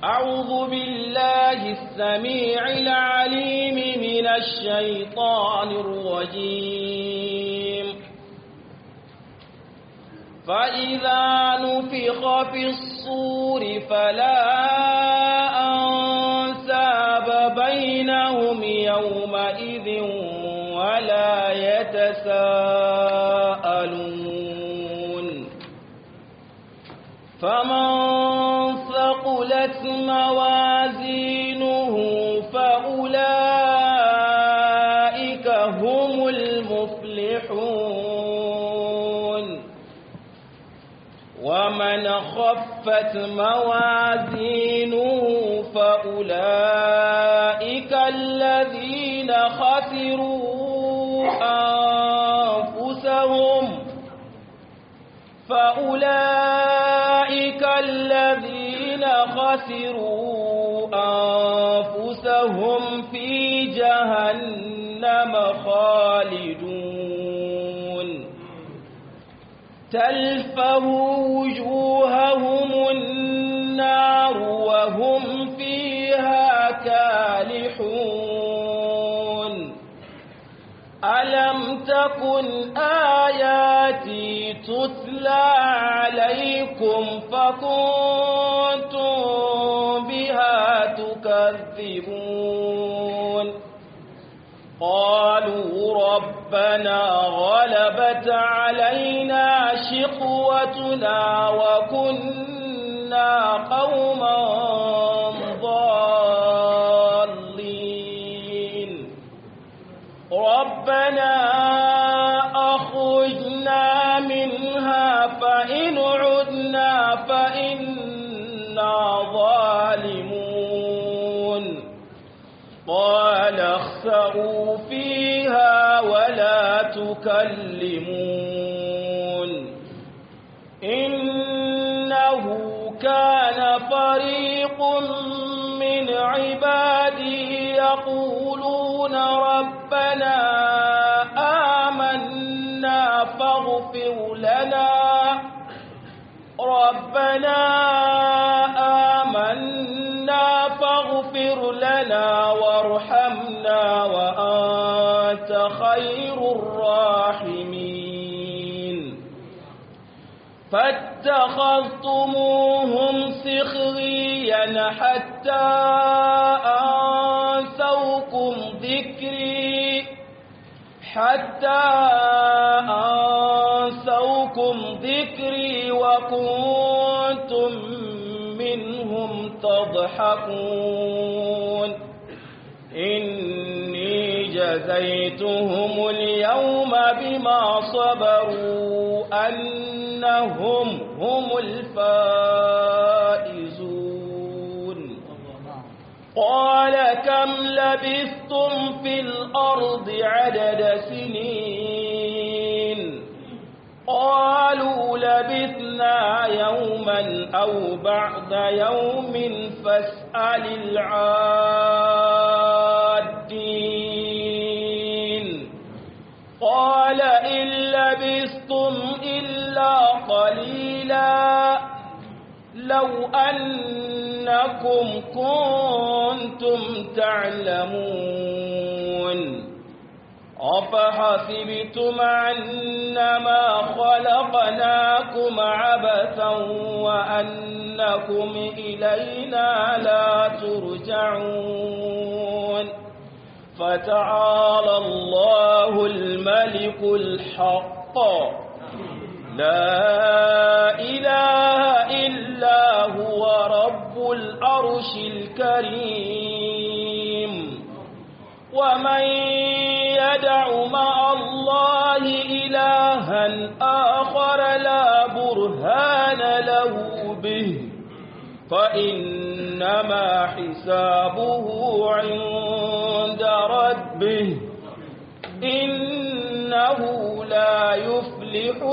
أعوذ بالله السميع العليم من الشيطان الرجيم فإذا نفخ في الصور فلا أنساب بينهم يومئذ ولا يتساءلون فمن ثقلت موازينه فأولئك هم المفلحون ومن خفت موازينه فأولئك الذين خسروا أنفسهم فأولئك الذين خسروا أنفسهم في جهنم خالدون تلفه وجوههم النار وهم فيها كالحون ألم تكن آياتي تتلى عليكم فكنتم بها تكذبون قالوا ربنا غلبت علينا شقوتنا وكنا قوما ضالين ربنا أخرجنا منها فإن عدنا فإنا ظالمون قال اخسروا فيها ولا تكلمون إنه كان فريق من عبادي يقولون ربنا آمنا فاغفر لنا ربنا آمنا فاغفر لنا وارحمنا وأنت خير الراحمين فاتخذتموهم سخريا حتى أنسوكم ذكري حتى أنسوكم ذكري وكنتم منهم تضحكون إني جزيتهم اليوم بما صبروا أنهم هم الفائزون قال كم لبثتم في الأرض عدد سنين قالوا لبثنا يوما أو بعد يوم فاسأل العادين قال إن لبثتم إلا قليلا لو أنكم كنتم تعلمون أفحسبتم أنما خلقناكم عبثا وأنكم إلينا لا ترجعون فتعالى الله الملك الحق لا إله إلا هو رب العرش الكريم ومن يدع مع الله إلها آخر لا برهان له به فإنما حسابه عند ربه إنه لا يفلح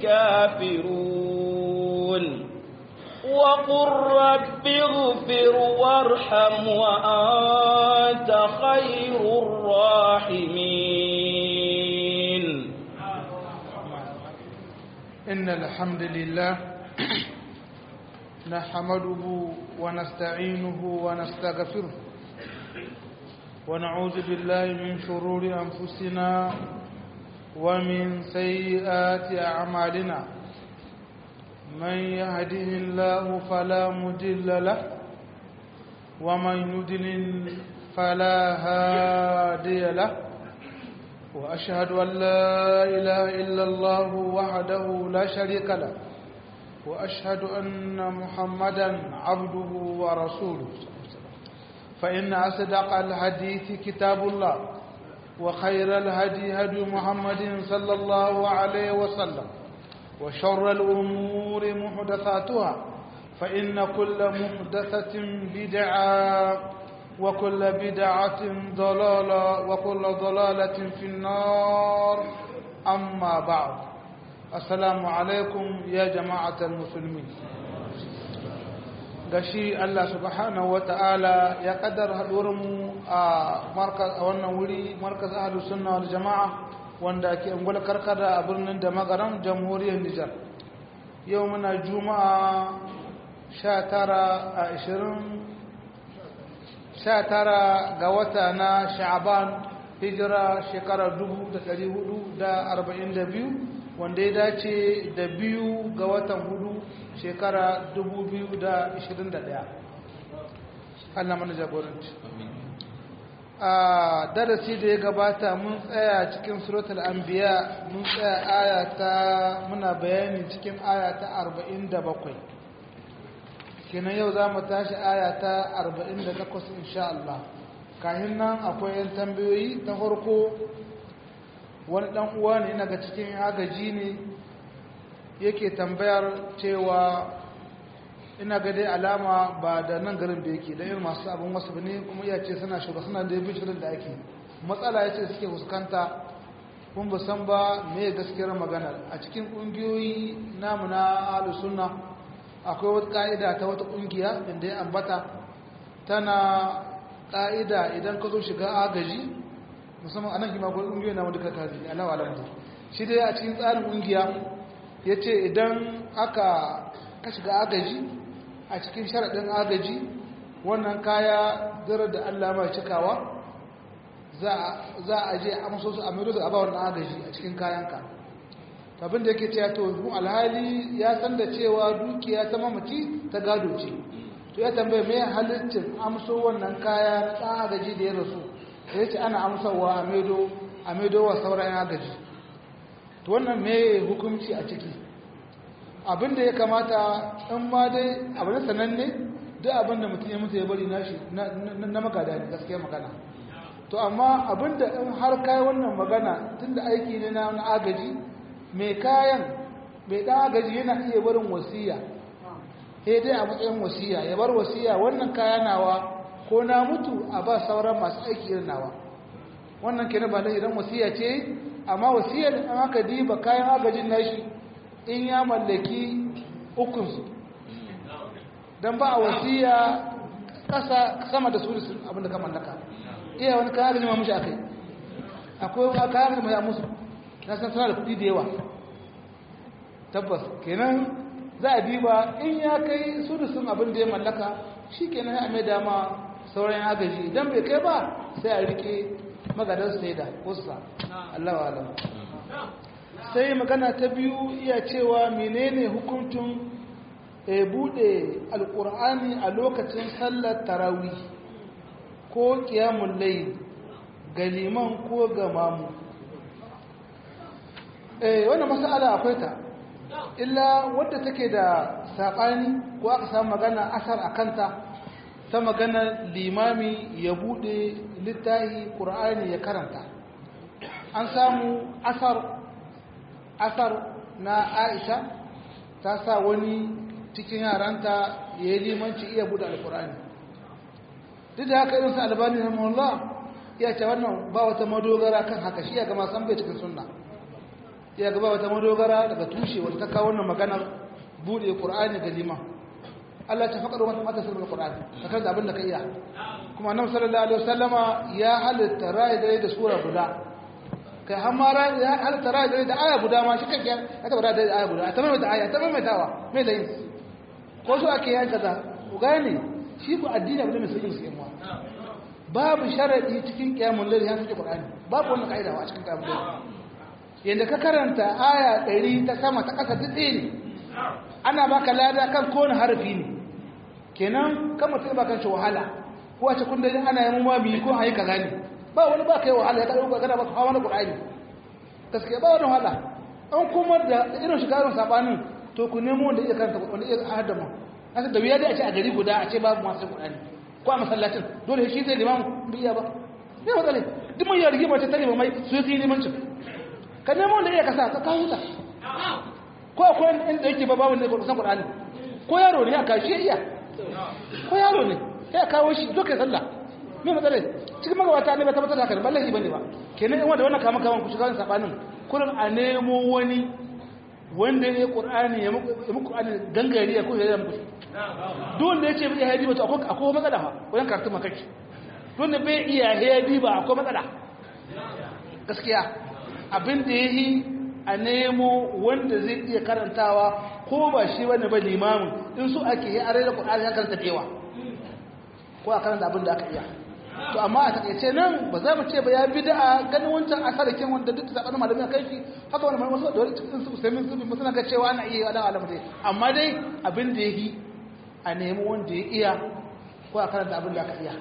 الكافرون وقل رب اغفر وارحم وأنت خير الراحمين إن الحمد لله نحمده ونستعينه ونستغفره ونعوذ بالله من شرور أنفسنا ومن سيئات أعمالنا من يهده الله فلا مضل له ومن يضلل فلا هادي له وأشهد أن لا إله إلا الله وحده لا شريك له وأشهد أن محمدا عبده ورسوله فإن أصدق الحديث كتاب الله وخير الهدي هدي محمد صلى الله عليه وسلم وشر الأمور محدثاتها فإن كل محدثة بدعة وكل بدعة ضلالة وكل ضلالة في النار أما بعد السلام عليكم يا جماعة المسلمين gashi Allah subhanahu wata'ala ya kaddara haɗuwarmu a wannan wuri markaz ahlus sunna wal jama'a wanda ke ungwal karkada a birnin da magaran jamhuriyar Nijar yau muna juma'a 19 a 20 19 ga wata na sha'aban hijira shekarar 1442 wanda ya dace da biyu ga watan hudu shekara 2021 Allah mana jagoranci a darasi da ya gabata mun tsaya cikin suratul anbiya mun tsaya aya ta muna bayani cikin aya ta 47 kenan yau za mu tashi aya ta 48 insha Allah kahin nan akwai yan tambayoyi ta farko wani dan uwa ne daga cikin agaji ne yake tambayar cewa ina ga dai alama ba da nan garin da yake da irin masu abin wasu ne kuma iya ce suna shugaba suna da yabi shirin da ake matsala ya ce suke fuskanta kun ba san ba me gaskiyar magana a cikin ƙungiyoyi namu na ahlus sunna akwai wata ka'ida ta wata ƙungiya inda ya ambata tana ka'ida idan ka zo shiga agaji musamman anan kima akwai ƙungiyoyi na wanda ka kazi alawa alamta shi dai a cikin tsarin ƙungiya ya ce idan aka ka shiga agaji a cikin sharaɗin agaji wannan kaya zirar da allah mai cikawa za a je amso su a mero da abawar agaji a cikin kayanka abin da yake cewa to mu alhali ya san da cewa dukiya ta mamaci ta gado ce to ya tambaye mai halittin amso wannan kaya na ɗan agaji da ya rasu ya ce ana amsawa a maido a maido wa sauran agaji to wannan mai hukunci a ciki abin da ya kamata in ma dai abin sananne duk abin da mutum ya mutu ya bari nashi na magada ne gaskiya magana to amma abin da in har kai wannan magana tunda aiki ne na agaji mai kayan mai ɗan agaji yana iya barin wasiya sai dai a matsayin wasiya ya bar wasiya wannan kaya nawa ko na mutu a ba sauran masu aiki irin nawa wannan kenan ba da idan wasiya ce amma wasiyar an aka diba kayan agajin nashi in ya mallaki ukunsu don ba a wasiya ƙasa sama da sulusun abinda ka mallaka iya wani kayan agajin ma mushi akai akwai kayan agajin ma ya musu na san suna da kuɗi da yawa tabbas kenan za a diba in ya kai sulusun abin da ya mallaka shi kenan ya mai dama sauran agaji idan bai kai ba sai a rike magadar sai da kusa Allah wa alam sai magana ta biyu iya cewa menene hukuncin e bude alkur'ani a lokacin sallar tarawih ko qiyamul layl ga liman ko ga mamu eh wannan mas'ala akwai ta illa wadda take da saɓani ko aka samu magana asar a kanta ta magana limami ya buɗe littahi ƙur'ani ya karanta an samu asar asar na aisha ta sa wani cikin yaranta ya yi limanci iya buɗe alƙur'ani duk da haka irinsa albani na mullah ya ce wannan ba wata madogara kan haka shi ya gama san bai cikin sunna ya gaba wata madogara daga tushe wata ta kawo wannan maganar bude qur'ani ga liman Allah ta faƙar wata mata sirrin qur'ani kakar da abin da ka iya kuma annabi sallallahu alaihi wasallama ya halitta rai da da sura guda kai har ma rai ya halitta rai da da aya guda ma shi kake ya tabbata da aya guda ta mai da aya ta mai tawa mai da yin ko su ake yanka za ku gane shi ku addini abu ne mai sauƙin su yamuwa babu sharaɗi cikin ƙyamun lalai ya suke ƙur'ani babu wannan ƙa'ida a cikin ƙyamun lalai yadda ka karanta aya ɗari ta sama ta ƙasa duk ɗaya ne ana baka lada kan kowane harafi ne kenan kan mutum ba kan shi wahala ko a cikin dajin ana yi ma biyu ko a yi kaza ne ba wani ba ka yi wahala ya kaɗa ba kana ba ka hawa na ƙur'ani gaskiya ba wani wahala an kuma da irin shigarin saɓanin to ku nemo wanda iya karanta wanda iya hadama asa da wuya dai a ce a gari guda a ce babu masu ƙur'ani ko a masallacin dole shi zai limamu biya ba ne matsale duk mai yargi mace ta limamai su yi limancin ka nemo wanda iya kasa ka kawo ta ko akwai inda yake ba babu ne ko san Qur'ani ko yaro ne aka shi iya ko yaro ne sai kawo shi zo kai sallah me matsala cikin magabata ne ba tabbatar da haka ba lahi bane ba kenan in wanda wannan kama kaman ku shiga wannan sabanin kullum a nemo wani wanda ya Qur'ani ya muku Qur'ani gangare ya ko ya muku duk wanda yace bai hadi ba to akwai akwai matsala fa wayan karatu makaki duk wanda bai iya hadi ba akwai matsala gaskiya abin da yayi a nemo wanda zai iya karantawa ko ba shi wani ba limamin in su ake yi a rai da ƙudari ya karanta dewa ko a karanta abin da aka iya to amma a takaice nan ba za mu ce ba ya bi da ganin wancan asarakin wanda duk da zaɓar malamin kai shi haka wani malamin wasu da wani cikin su sai sun bi suna ga cewa ana iya yi alamu dai amma dai abin da ya yi a nemi wanda ya iya ko a karanta abin da aka iya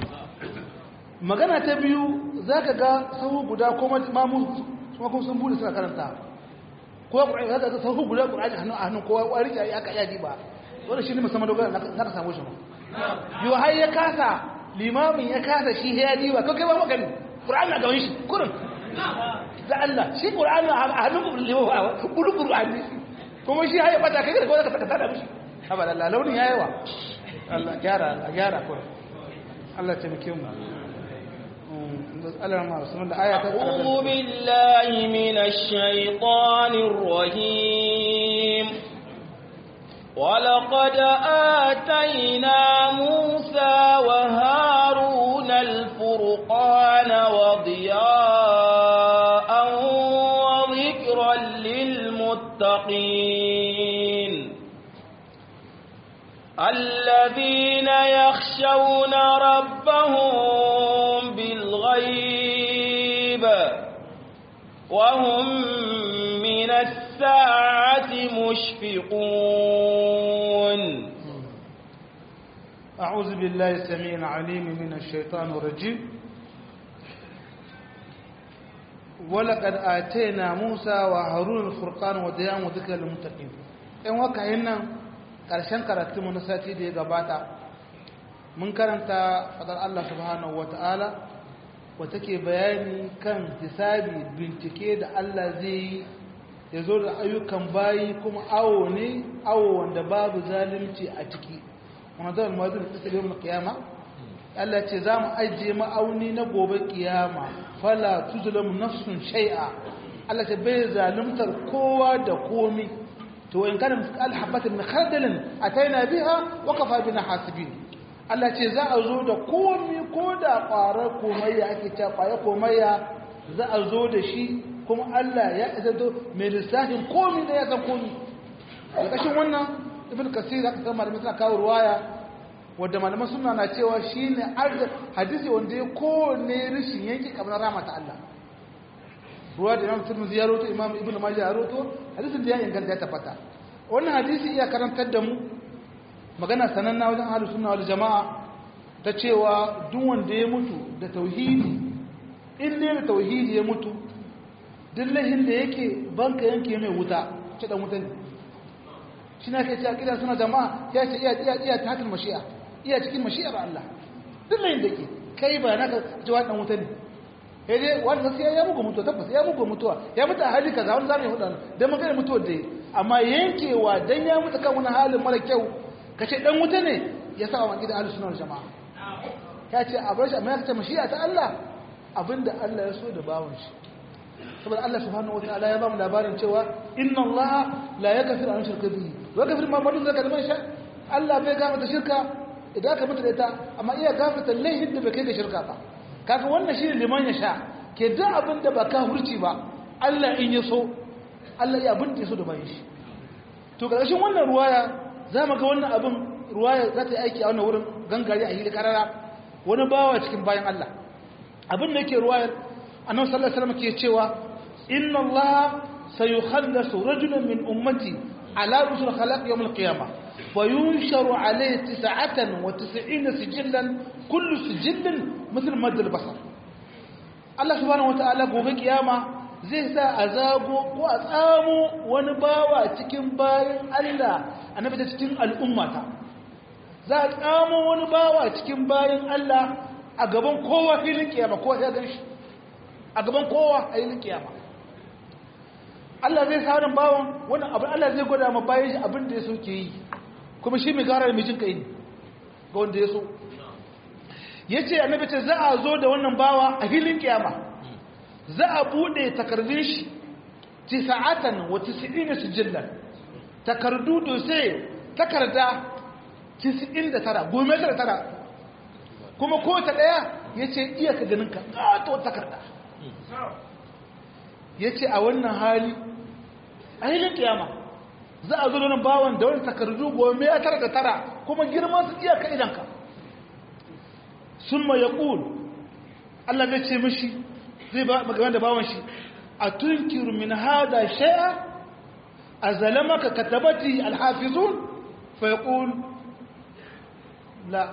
magana ta biyu za ka ga sahu guda ko mamu kuma kuma sun bude suna karanta ko ƙur'ani za ka sauku guda ƙur'ani hannu a hannun kowa ƙwari ke aka iya ba wanda shi ne musamman dogara na ka samu shi ba yau har ya kasa limamin ya kasa shi ya diba ko kai ba maka ne ƙur'ani na gaban shi kurin da Allah shi ƙur'ani a hannun limamin a kudu ƙur'ani kuma shi ya bata kai da kawai ka tada mishi haba Allah launin ya yawa Allah gyara Allah gyara kurin Allah ta muke mu أعوذ بالله من الشيطان الرجيم ولقد آتينا موسى وهارون الفرقان وضياء وذكرا للمتقين الذين يخشون ربهم بالغيب وهم من الساعة مشفقون أعوذ بالله السميع العليم من الشيطان الرجيم ولقد آتينا موسى وهارون الفرقان وضياء وذكر للمتقين إن وكهنا ƙarshen karatunmu na sati da ya gabata mun karanta fadar Allah subhanahu wa ta'ala wata ke bayani kan hisabi bincike da Allah zai yi ya zo da ayyukan bayi kuma awo ne awo wanda babu zalunci a ciki wanda zai mazu da tsakar yau na kiyama Allah ce za mu ajiye ma'auni na gobe kiyama fala tuzulamu nafsun shai'a Allah ce bai zaluntar kowa da komi to in kana misqal habatin min khardalin ataina biha wa kafa bina hasibin Allah ce za a zo da komi ko da ƙwarar komayya ake cewa ƙwayar komayya za a zo da shi kuma Allah ya isa to mai lissafin komi da ya san komi ƙarƙashin wannan ibn kasir aka san malamai suna kawo ruwaya wadda malaman suna na cewa shine hadisi wanda ya kowane rishin yanki kamar rama ta Allah ruwa da imam turmuzi ya roto imam ibn majah ya roto hadisin da ya inganta ya tabbata wannan hadisi iya karantar da mu magana sananna wajen ahlus sunna wal jamaa ta cewa duk wanda ya mutu da tauhidi in ne da tauhidi ya mutu duk lahin da yake banka yanke mai wuta ce dan wuta ne shi na kai ce akida suna jama'a ya ce iya iya iya ta hakan mashi'a iya cikin mashi'ar Allah duk lahin da yake kai ba naka jawa dan wuta ne sai dai wanda sai ya muku mutuwa tabbas ya muku mutuwa ya mutu a hali kaza wani zamu hudu dan mun gane mutuwar da amma yankewa dan ya mutu kan wani halin mara kyau kace dan wuta ne ya sa wa gidan ahlus sunna wal jamaa ya ce a bar shi amma ya ce mashi'a ta Allah abinda Allah ya so da bawon shi saboda Allah subhanahu wataala ya ba mu labarin cewa inna Allah la yaghfiru an shirka bihi wa yaghfiru ma ba'da zalika liman sha Allah bai gafarta shirka idan ka mutu da ita amma iya gafarta laifin da bai kai ga shirka ba kaga wannan shine liman ya sha ke duk abin da ba ka hurci ba Allah in ya so Allah ya abin da ya so da bayan shi to karshen wannan ruwaya za mu ga wannan abin ruwaya za ta yi aiki a wannan wurin gangare a hili karara wani bawa cikin bayan Allah abin da yake ruwayar annabi sallallahu alaihi wasallam ke cewa inna Allah sayukhallasu rajulan min ummati ala rusul khalaq yawm al-qiyamah wa yunsharu alayhi tis'atan wa tis'ina sijillan kullu sijillin mithl mad al-basar Allah subhanahu wa ta'ala gobe kiyama zai sa a zago ko a tsamo wani bawa cikin bayan Allah annabi ta cikin al'ummata za a tsamo wani bawa cikin bayan Allah a gaban kowa filin kiyama kowa ya gan shi a gaban kowa a filin kiyama Allah zai sa wani bawan wani abin Allah zai gwada ma bayan shi abin da ya so ke yi kuma shi mai gara da mijin kai ne ga wanda ya so ya ce annabi ce za a zo da wannan bawa a filin kiyama za a bude takardun shi tisa'atan wa tis'ina sijillan takardu da sai takarda 99 gome tara tara kuma ko ta daya yace iya ka ganin ka kato takarda yace a wannan hali a hilin kiyama za a zo da bawan da wani takardu gome tara da tara kuma girman su iya ka idan ka summa yaqul Allah zai ce mishi zai ba magana da bawan shi a tunkiru min hada shay'a azalamaka katabati alhafizun fa yaqul la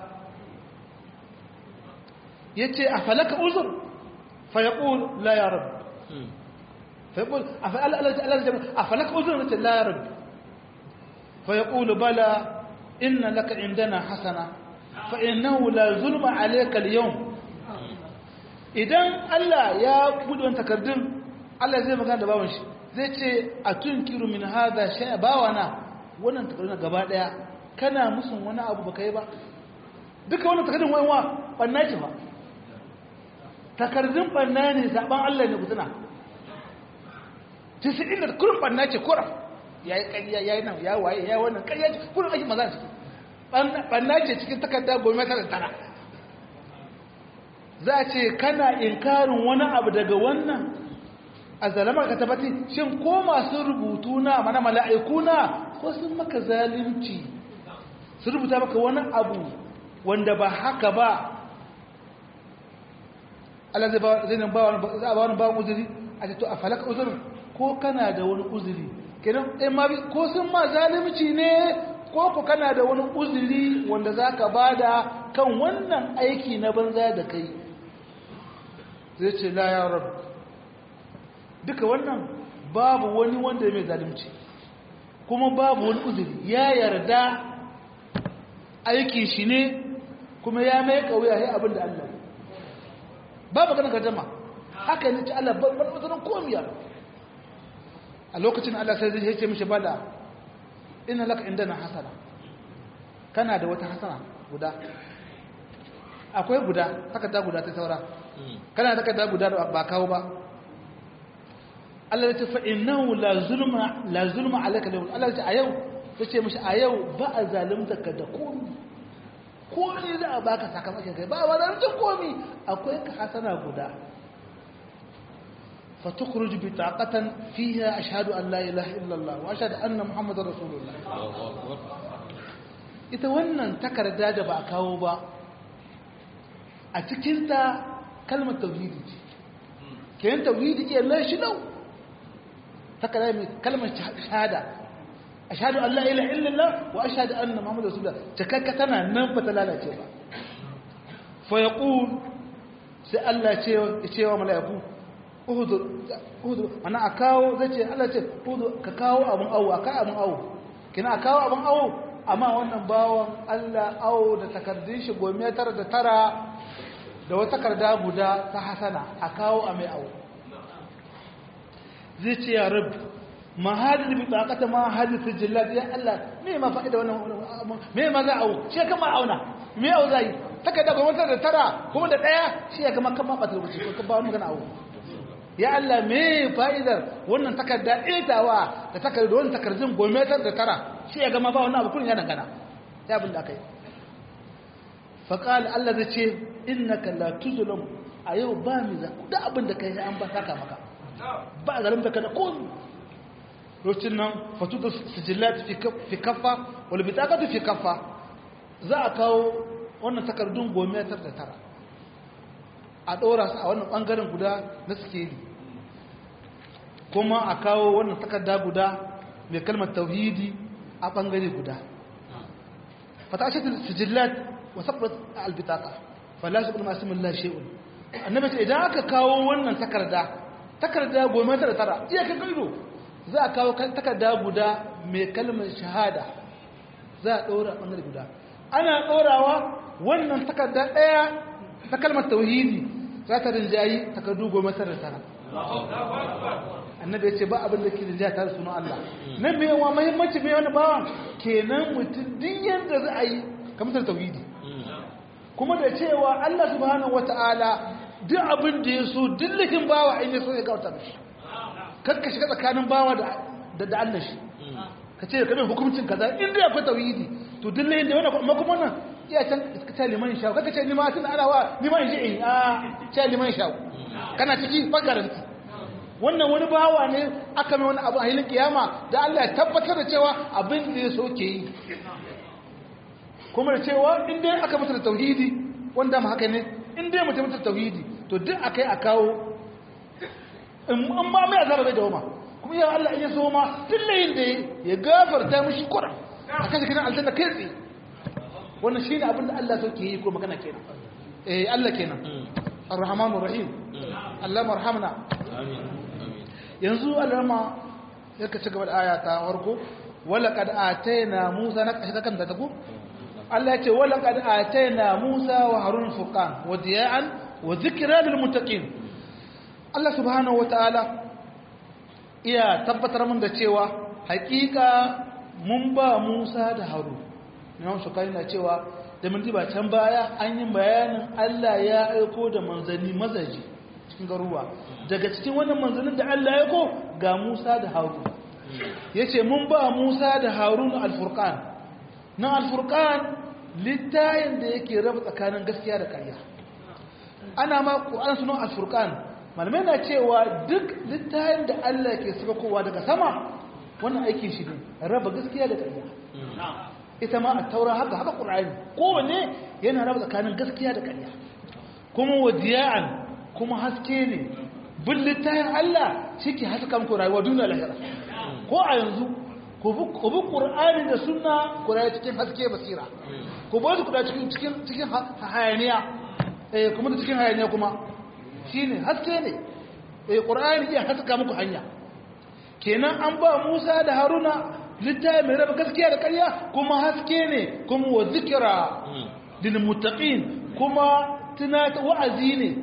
yace afalaka uzur fa yaqul la ya rab fa yaqul afalaka uzur la ya rab fa yaqul bala inna laka indana hasana fa innahu la zulma alayka al-yawm idan Allah ya buɗe wani takardun Allah zai magana da bawan shi zai ce a tunkiru min hada shay'a bawana wannan takardun gaba daya kana musun wani abu baka yi ba duka wannan takardun wani wa banna ce ba takardun banna ne zaben Allah ne kutuna tisirin da kurin banna ce kura yayi ƙarya yayi nan ya waye yayi wannan ƙarya ce kurin ake maza ce banna ce cikin takarda goma tara tara za a ce kana inkarin wani abu daga wannan a zalamar ka tabbati shin ko masu rubutu na mana mala'iku na ko sun maka zalunci su rubuta maka wani abu wanda ba haka ba Allah zai ba wani ba uzuri a ce to a falaka uzurin ko kana da wani uzuri kenan ɗaya ma ko sun ma zalunci ne ko ku kana da wani uzuri wanda za ka bada kan wannan aiki na banza da kai zai ce la ya rabu duka wannan babu wani wanda mai zalimci kuma babu wani uzuri ya yarda aiki shi ne kuma ya mai kauya ya abin da Allah babu ganin gajama haka ne ci Allah babban uzurin komiya a lokacin Allah sai zai ce mishi bada ina laka indana hasana kana da wata hasana guda akwai guda haka ta guda ta saura kana takarda guda da ba kawo ba Allah ya ce fa innahu la zulma la zulma alayka lahu Allah ya ce a yau tace mishi a yau ba a zalunta ka da komai komai za a baka sakamakon kai ba wa zalunta komai akwai ka hasana guda fa tukhruj bi taqatan fiha ashhadu an la ilaha illa Allah wa ashhadu anna muhammadar rasulullah ita wannan takarda da ba a kawo ba a cikinta kalmar tauhidi ce kenan tauhidi ke lai shi lau ta kalmar kalmar shahada ashhadu an la ilaha illallah wa ashhadu anna muhammadar rasulullah cikakka tana nan ba ta lalace ba fa yaqul sai Allah ce ya ce wa mala'iku uhudur uhudur ana akawo zai ce Allah ce uhudur ka kawo abun awo aka abun awo kina kawo abun awo amma wannan bawon Allah awo da takardun shi gome tara da tara da wata takarda guda ta hasana a kawo a mai awo zai ce ya rabu ma hadin bi tsakata ma hadin sijillat ya Allah me ma fa'ida wannan me ma za awo shi kama auna me awo zai takarda gome tara da tara kuma da daya shi ya kama kama ba ta lokaci ko ka ba wani magana awo ya Allah me fa'idar wannan takarda itawa da takarda wannan takardun gome tara da tara shi ya gama ba wannan abu kullun ya dangana ya abin da aka yi faƙal Allah zai ce innaka la tuzlamu a yau ba mi za da abin da kai an ba saka maka ba zalimta ka da komi lokacin nan fatu da sijillat fi kaffa wal bitaqatu fi kaffa za a kawo wannan takardun gome tar da tara a dora su a wannan bangaren guda na sikeli kuma a kawo wannan takarda guda mai kalmar tauhidi a bangare guda فتعشت السجلات وثبت البطاقة فلا يقول ما اسم الله شيء annabi ce idan aka kawo wannan takarda takarda goma tara tara iya ka gaido za a kawo takarda guda mai kalmar shahada za a ɗora ɓangare guda ana ɗorawa wannan takarda ɗaya ta kalmar tauhidi za ta rinjayi takardu goma tara tara annabi ya ce ba abin da ke rinjaya tare sunan Allah nan mai yawa mahimmanci mai wani bawa kenan mutum din yadda za a yi kamar tauhidi kuma da cewa Allah subhanahu wata'ala duk abin da ya so dillahin bawa in ya so ya kauta mishi kakka shiga tsakanin bawa da da Allah shi ka ce kamar hukuncin kaza in dai akwai tauhidi to dillahin da wannan kuma kuma nan iya can ka ce liman sha kakka ce ni ma tun ana wa ni ma in ji in a ce liman sha kana ciki bangaren wannan wani bawa ne aka mai wani abu a hilin kiyama da Allah ya tabbatar da cewa abin da ya so ke yi kuma da cewa in dai aka mutu da tauhidi wanda ma haka ne in dai mutu mutu da tauhidi to duk akai a kawo in ma mai azaba bai dawoma kuma ya Allah in ya so ma tun layin da ya gafarta mishi kura a kashe kiran aljanna kai tsaye wannan shine abin da Allah so ke yi ko magana kenan eh Allah kenan ar-rahmanur rahim Allah marhamna amin yanzu alama yake ci gaba da aya ta farko wala kad ataina musa na kashi kan da tago Allah yace wala kad ataina musa wa harun furqan wa diya'an wa dhikra lil muttaqin Allah subhanahu wataala iya tabbatar mun da cewa hakika mun ba musa da harun imam shukari na cewa da mun ba can baya an yi bayanin Allah ya aiko da manzanni mazaji cikin garuwa daga cikin wannan manzannin da Allah ya ko ga Musa da Harun yace mun ba Musa da Harun al-Furqan na al-Furqan littayin da yake raba tsakanin gaskiya da ƙarya ana ma Qur'an sunan al-Furqan malamai na cewa duk littayin da Allah ke kowa daga sama wannan aikin shi ne raba gaskiya da ƙarya ita ma a taura haka haka ƙur'ani kowanne yana raba tsakanin gaskiya da ƙarya kuma wadiya'an kuma haske ne bin littafin Allah shi ke haska muku rayuwa duniya lahira ko a yanzu ku bi ƙur'ani da suna ku rayu cikin haske basira ku bi su kuda cikin cikin cikin hayaniya eh kuma da cikin hayaniya kuma shine haske ne eh ƙur'ani iya haska muku hanya kenan an ba Musa da Haruna littafi mai raba gaskiya da ƙarya kuma haske ne kuma wa zikira lil muttaqin kuma tunata wa'azi ne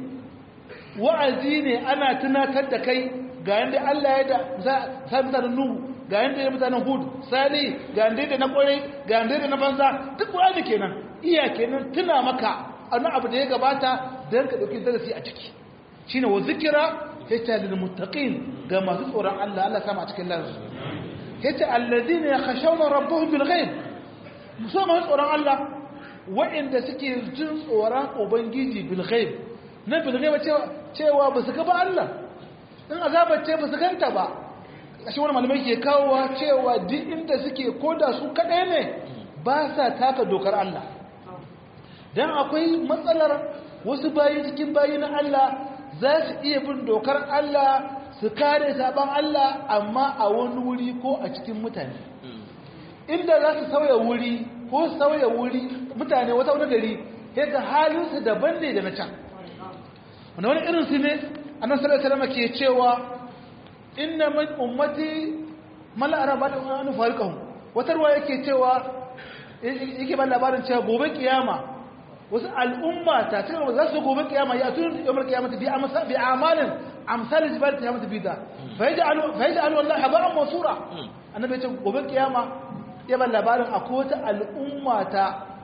wa'azi ne ana tunatar da kai ga yanda Allah ya da sa mutanen Nuhu ga yanda ya mutanen Hud Sali ga yanda da na kwarai ga yanda da na banza duk wa'azi kenan iya kenan tuna maka annan abu da ya gabata dan ka dauki darasi a ciki shine wa zikira hita lil muttaqin ga masu tsoron Allah Allah sama a cikin lansu yace alladhina yakhshawna rabbahum bil ghaib musamman tsoron Allah wa'inda suke jin tsoron ubangiji bil ghaib na bil ghaib cewa ba su ga ba Allah in azabar ce ba su ganta ba kashi wani malamai ke kawowa cewa duk inda suke koda su kadai ne ba sa taka dokar Allah dan akwai matsalar wasu bayi cikin bayi na Allah za su iya bin dokar Allah su kare saban Allah amma a wani wuri ko a cikin mutane inda za su sauya wuri ko sauya wuri mutane wata wani gari sai ga halinsu daban ne da na can wanda wani irinsu ne annan sallar salama ke cewa inna min ummati mala'ara ba da wani farikahun wata ruwa yake cewa yake ba labarin cewa gobe kiyama wasu al'umma ta cikin za su gobe kiyama ya tun yawar kiyama bi amalin amsal jibal ta mata bida fa yaj'alu wallahi habaran mansura annabi ya ce gobe kiyama ya ban labarin akwai wata al'umma ta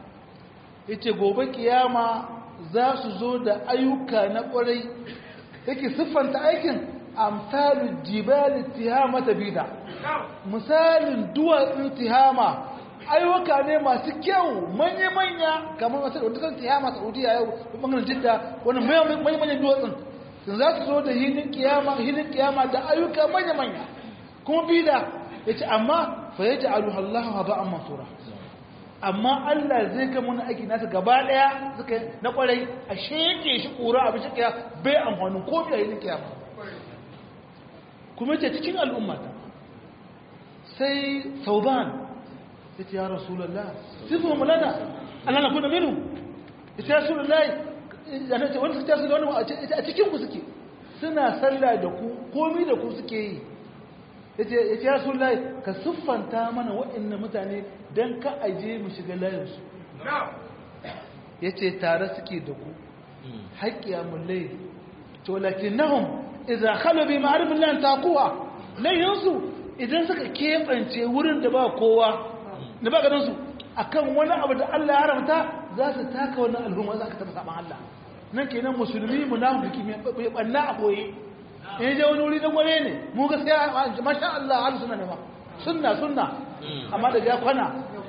yace gobe kiyama za su zo da ayyuka na kwarai yake siffanta aikin amsalu jibal tihamata bida misalin duwatsun tihama ayyuka ne masu kyau manya-manya kamar wasu da dukkan tihama saudiya yau bangaren jidda wani manya-manyan duwatsun sun za su zo da hinin kiyama hinin kiyama da ayyuka manya-manya kuma bida yace amma fa yaj'aluha Allahu haba'an mansura amma Allah zai ga mun aiki nasa gaba daya suka na kwarai a sheke shi kura abin shi kiya bai amfani ko bai yi kiyama kuma ce cikin al'umma ta sai sauban ya ce ya rasulallah sifu mulana Allah na kuna minu ya ce ya rasulallah yana ce wani suka da wani a cikin ku suke suna sallah da ku komi da ku suke yi ya ce ya rasulallah ka siffanta mana waɗannan mutane don ka aje mu shiga layinsu ya ce tare suke da ku haƙƙiya mulai to lakin nahum idan khalabi ma'arifin lan taquwa layinsu idan suka keɓance wurin da ba kowa da ba ganin su akan wani abu da Allah ya haramta za su taka wannan al'umma za ka taɓa saban Allah nan kenan musulmi munafiki mai banna a koyi in je wani wuri dan gware ne mu gaskiya masha Allah al sunna ne ma sunna sunna amma da ya kwana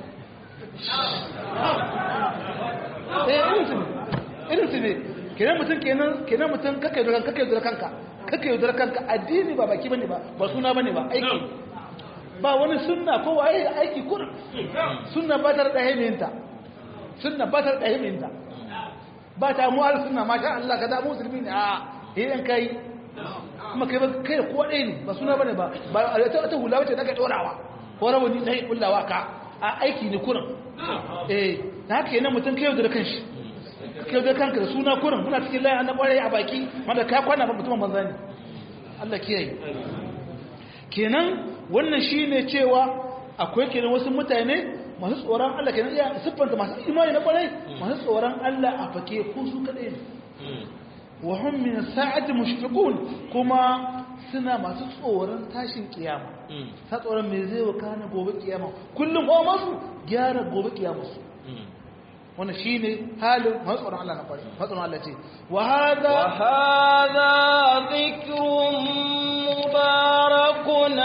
eh irin su irin su ne kenan mutum kenan kenan mutum kake yaudar kake yaudar kanka kake yaudar kanka addini ba baki bane ba ba suna bane ba aiki ba wani sunna ko waye aiki kurin sunna ba ta da himinta sunna ba ta da himinta ba ta mu al sunna masha Allah kaza musulmi ne a idan kai kuma kai ba kai ko dai ne ba suna bane ba ba ta ta hula wace daga dorawa ko rawani dai kullawa ka a aiki ne kurin eh da haka yana mutum kai yaudar kanshi kai da kanka da suna kurin muna cikin layin na kwarai a baki wanda ka kwana ba mutumin banza ne Allah kiyaye kenan wannan shine cewa akwai kenan wasu mutane masu tsoron Allah kenan iya siffanta masu imani na kwarai masu tsoron Allah a fake ko su kadai ne wa hum min sa'ati mushfiqun kuma suna masu tsoron tashin kiyama ta tsoron me zai wakana gobe kiyama kullum ko masu gyara gobe kiyama su wannan shine halin matsoron Allah na kwari matsoron Allah ce wa hada wa hada dhikrun mubarakun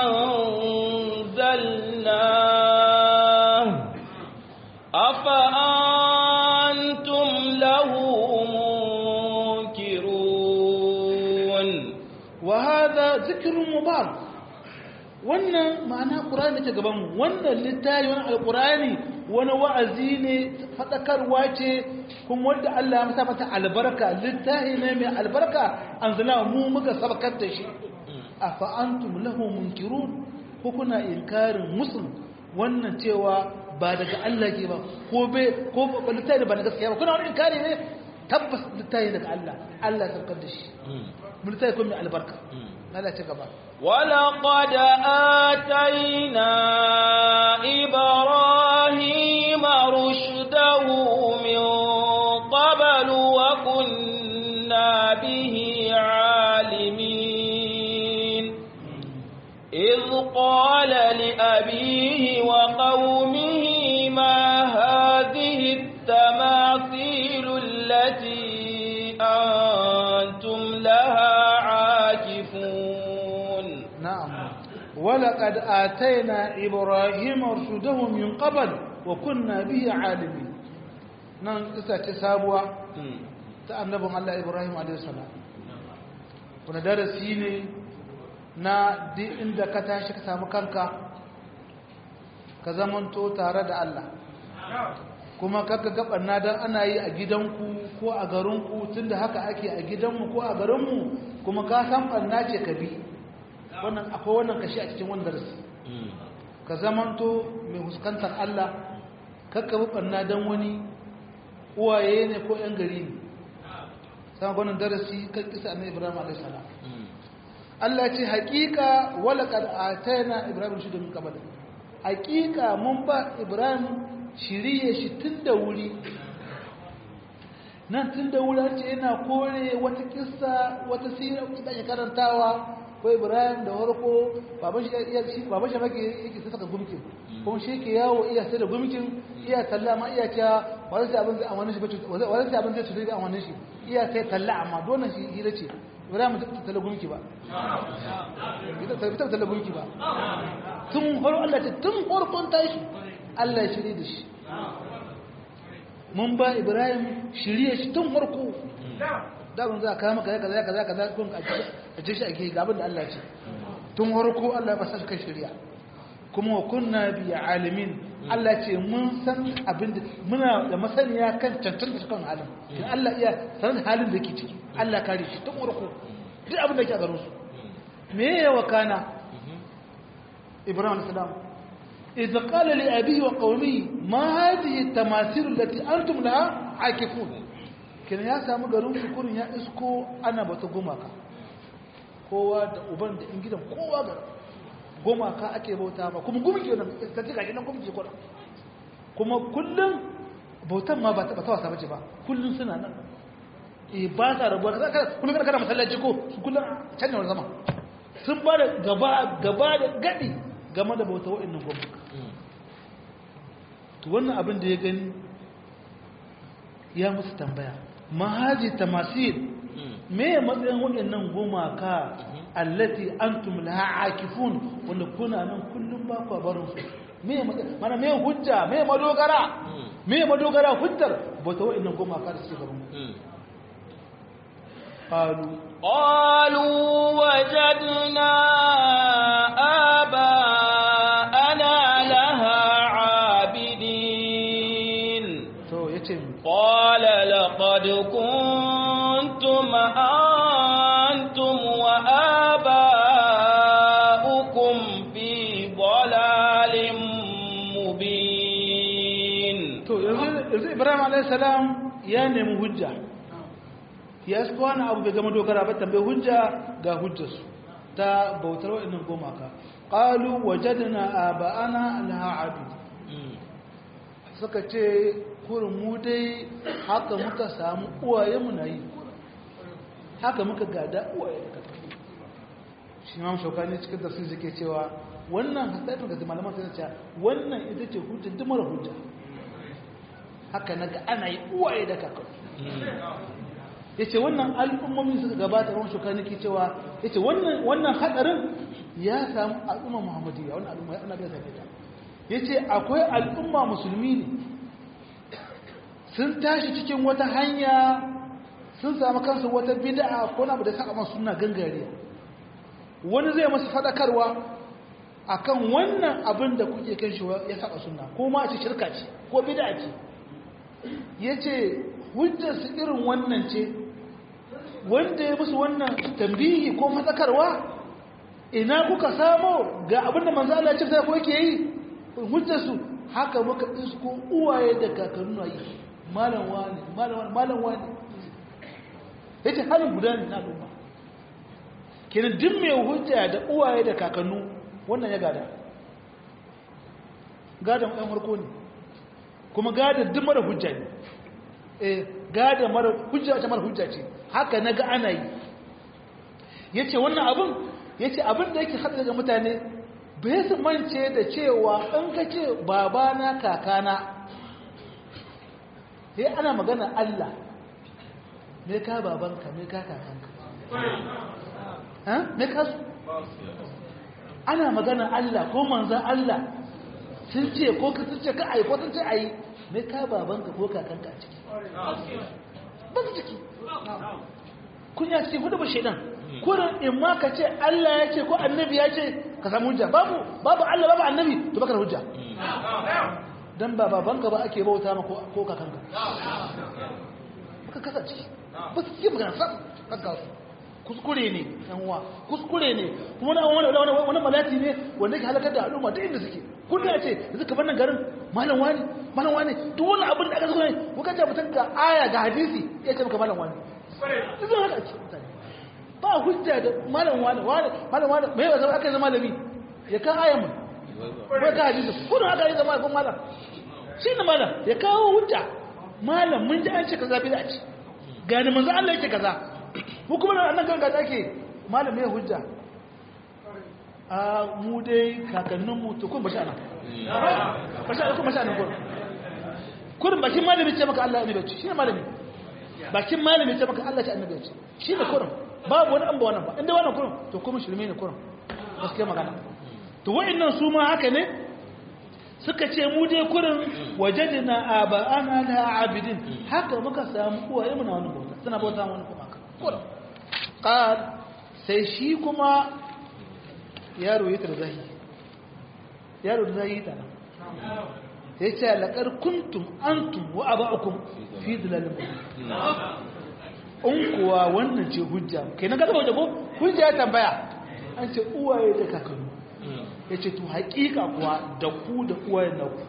anzalna afa antum lahu munkirun wa hada dhikrun mubarak wannan ma'ana qur'ani take gaban mu wannan littafi wannan alqur'ani wani wa'azi ne faɗakarwa ce kuma wanda Allah ya masa mata albarka littahi ne mai albarka an zana mu muka sabakar da shi a fa'antum lahu munkirun ko kuna inkarin musul wannan cewa ba daga Allah ke ba ko be ko littahi da ba na gaskiya ba kuna wani inkari ne tabbas littahi daga Allah Allah ya sabakar da shi littahi kuma mai albarka Allah ci gaba ولقد آتينا إبراهيم رشده من قبل وكنا به عالمين إذ قال لأبيه وقومه ما هذه التماثيل التي أنتم لها عاكفون نعم ولقد آتينا إبراهيم رشده من قبل وكنا به عالمين نعم إسا تسابوا تأنبهم الله إبراهيم عليه السلام kuna darasi ne na duk inda ka tashi ka samu kanka ka zamanto tare da Allah kuma kaka gabanna don ana yi a gidanku ko a garinku tunda haka ake a gidanmu ko a garinmu kuma ka san ɓanna ce ka bi wannan akwai wannan kashi a cikin wannan darasi ka zamanto mai huskantar Allah kakka bi ɓanna don wani uwaye ne ko ‘yan gari ne sama wannan darasi kan kisa na ibrahim a.s. Allah ce haƙiƙa walaƙar a tayana ibrahim shi domin kabal haƙiƙa mun ba ibrahim shirye shi tun da wuri nan tun da wuri ce yana kore wata kissa wata sira da ya karantawa ko ibrahim da warko baban shi iya shi baban shi maki yake sai saka gumkin kuma shi ke yawo iya sai da gumkin iya talla ma iya ta wani sai abin zai amanin shi bace wani sai abin zai tsuri da amanin shi iya sai talla amma dole shi hira ce ibrahim ta talla gumki ba ita ta talla gumki ba tun farko Allah ce tun farkon tashi Allah ya shirye da shi mun ba ibrahim shirye shi tun farko daban za a kama kaza kaza kaza kaza kun a ce shi ake ga abin da Allah ce tun farko Allah ya basa kan shirya kuma wa kunna bi alimin Allah ce mun san abin da muna da masaniya kan cancanta kan halin kin Allah iya sanin halin da yake ciki Allah kare shi tun urku duk abin da yake a garin su me ya wakana Ibrahim salam idza qala li abihi wa qawmihi ma hadhihi tamathil allati antum laha akifun kin ya samu garin su kurin ya isko ana bata gumaka kowa da uban da in gidan kowa ga gumaka ake bauta ba kuma gumki wannan ta ji gashi nan gumki ko kuma kullum bautan ma ba ta wasa bace ba kullum suna nan eh ba sa rabuwa kaza kaza kullum kana kana masallaci ko su kullum can ne zama sun ba da gaba gaba da gadi game da bauta wa'annan gumaka to wannan abin da ya gani ya musu tambaya mahaji tamasil me matsayin waɗannan gumaka allati antum laha akifun wanda kuna nan kullum ba ku barin su me mana me hujja me madogara me madogara hujjar ba ta waɗannan gumaka da suke gaban qalu qalu wajadna aba'ana laha abidin to yace qala laqad kuntum antum wa aba'ukum fi dalalin mubin to yanzu Ibrahim alayhi salam ya nemi hujja ya su wani abu bai gama dogara ba tambayi hujja ga hujjarsu ta bautar waɗannan gomaka ƙalu wajadna aba'ana laha abid suka ce kurin mu dai haka muka samu uwaye mu na yi haka muka gada uwaye da kaka shi ma shaukani cikin da sun suke cewa wannan hasaifin ga malaman sai cewa wannan ita ce hujja duk mara hujja haka na ga ana yi uwaye da kaka ya ce wannan al'ummomi suka gabata ran shaukani ke cewa ya ce wannan hadarin ya samu al'umma muhammadiyya wannan al'umma ya ana bai sake ta ya ce akwai al'umma musulmi ne sun tashi cikin wata hanya sun samu kansu wata bid'a ko na da saka masu suna gangare wani zai masu fadakarwa akan wannan abin da kuke kan shi ya saka sunna ko ma a ce shirka ce ko bid'a ce yace hujjar su irin wannan ce wanda ya musu wannan tambihi ko fadakarwa ina kuka samo ga abin da manzo Allah ya ce sai ko yake yi hujjar su haka muka isko uwaye da kakannu yi malam wani malam wani malam wani yace halin guda ne na al'umma kenan duk mai hujja da uwaye da kakannu wannan ya gada gadan ɗan harko ne kuma gadan duk mara hujja ne eh gadan mara hujja ta mara hujja ce haka na ga ana yi yace wannan abin yace abin da yake hada daga mutane bai su mance da cewa in ka ce babana kakana sai ana magana Allah me ka babanka me ka kakanka ha me ka su ana magana Allah ko manzan Allah sun ce ko ka sun ce ka ai ko sun ce ai me ka babanka ko kakanka a ciki ba su ciki kun ya ce hudu ba shaidan kurin in ma ka ce Allah ya ce ko annabi ya ce ka samu hujja babu babu Allah babu annabi to baka da hujja dan ba babanka ba ake bauta ma ko kakanka baka kasa ciki ba su yi magana sam kanka kuskure ne yan uwa kuskure ne kuma wani wani wani malati ne wanda ke halakar da al'umma duk inda suke kun ya ce yanzu ka bar nan garin malam wani malam wani duk wani abin da aka zo ne kuka ce mutum ga aya ga hadisi ya ce maka malam wani duk zai haka ce mutane ba hujja da malam wani wani malam wani mai ba zama aka yi zama malami ya kan aya mu ba ka hadisi kuna aka yi zama kun malam shi ne malam ya kawo hujja malam mun ji an ce kaza bida ce gani manzo Allah yake kaza mu kuma nan kan gaza ke malam ya hujja a mu dai kakannin mu to kun bashi ana bashi ana kun bashi ana kun kurin bakin malami ce maka Allah ya ce shi ne malami bakin malami ce maka Allah ya annabi ce shi ne kurin babu wani an ba wannan ba inda wannan kurin to kuma shirme ne kurin gaskiya magana to wa'annan su ma haka ne suka ce mu dai kurin wajadina aba'ana la abidin haka muka samu uwaye mu na wani bauta suna bauta wani kuma ka kurin qal sai shi kuma yaro ya tarzahi yaro da zai yi ta nan ya ce laƙar kuntum antum wa aba'ukum fi dalalin in kuwa wannan ce hujja kai na gaba wajen ko hujja ya tambaya an ce uwaye da kakanni ya ce to haƙiƙa kuwa da ku da uwaye na ku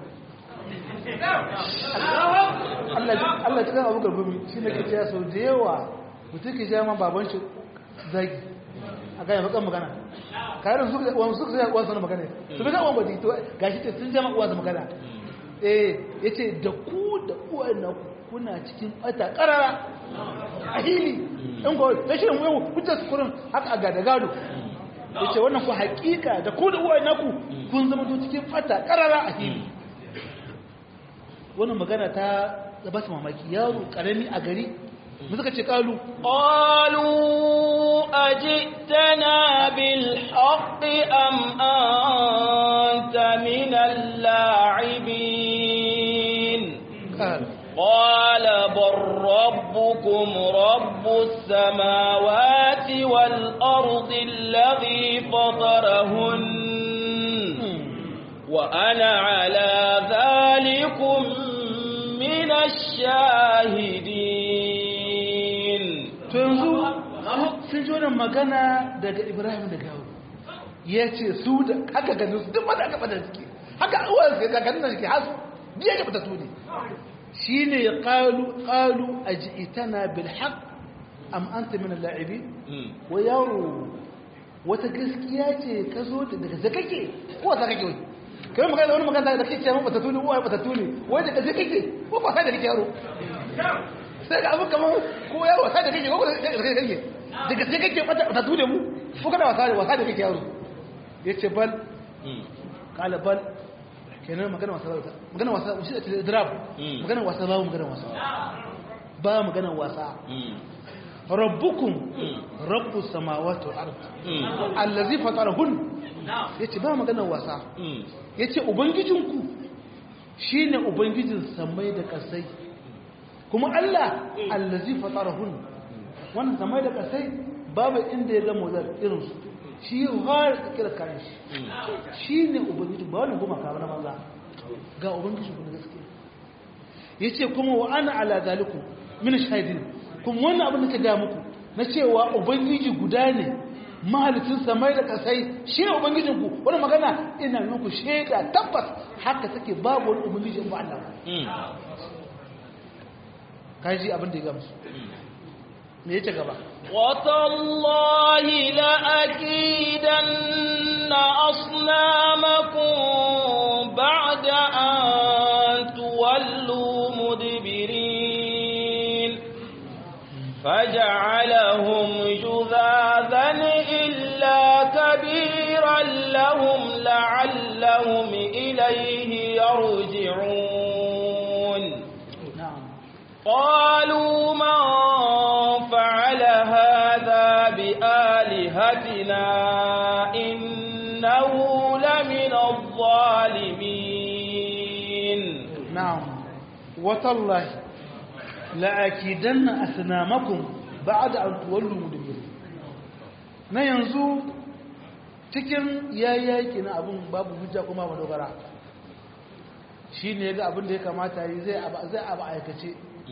Allah cikin abu garbumi shi ne ke cewa sau da yawa mutum ke jama baban shi zagi a gaya bakan magana kayan su suka zai uwansa na magana su bi zaɓon badi to ga shi ce sun jama uwansa magana eh ya ce da ku da uwaye na ku kuna cikin ɓata ƙarara a hili ɗan kawai ta shirin yau hujjar sukurin haka a gada gado ya ce wannan ku haƙiƙa da ku da uwaye na ku kun zama to cikin ɓata ƙarara a hili wannan magana ta ba su mamaki yaro karami a gari mu suka ce kalu qalu ajitana bil haqqi am anta min al-la'ibin قال بل ربكم رب السماوات والأرض الذي فطرهن وأنا على ذلكم من الشاهدين yanzu sun ji wannan magana daga ibrahim da gawo ya ce su da haka ganin su duk wanda aka fada suke haka uwar su ga ganin da suke hasu biya ga fita tuni shi ne ya kalu kalu a ji itana bil haq am anta min al-la'ibi wa yaro wata gaskiya ce ka zo daga zakake ko wata kake wai kai magana wani magana da kake cewa bata tuni uwa bata tuni wai da kaje kake ko ba sai da kake yaro sai ga abu kamar ko yaro wasa da kake ko da kake kake daga sai kake bata bata tuni mu ko kana wasa da wasa da kake yaro yace bal kala bal kenan magana wasa magana wasa shi da drab magana wasa ba magana wasa ba magana wasa rabbukum rabbus samawati wal ard allazi fatarahun yace ba magana wasa yace ubangijinku shine ubangijin samai da kasai kuma Allah allazi fatarahun wannan samai da kasai babu inda ya zama wazar irin su shi har kira kayan shi shine ubangijin ba wannan goma kawo na maza ga ubangijin ku na gaskiya yace kuma wa ana ala zalikum min shahidin kuma wannan abin da ka ga muku na cewa ubangiji guda ne mahalicin samai da kasai shi ne ubangijinku wani magana ina muku shaida tabbas haka take babu wani ubangiji ba Allah kaji abin da ya gamsu me yake gaba watallahi la akidanna asnamakum ba'da an tuwallu mudbirin فجعلهم جذاذا إلا كبيرا لهم لعلهم إليه يرجعون نعم قالوا من فعل هذا بآلهتنا إنه لمن الظالمين نعم وتالله la'akidanna asnamakum ba'da an tuwallu mudbir na yanzu cikin yayyaki na abun babu hujja kuma ba dogara shine yaga abin da ya kamata yi zai aba zai aba aikace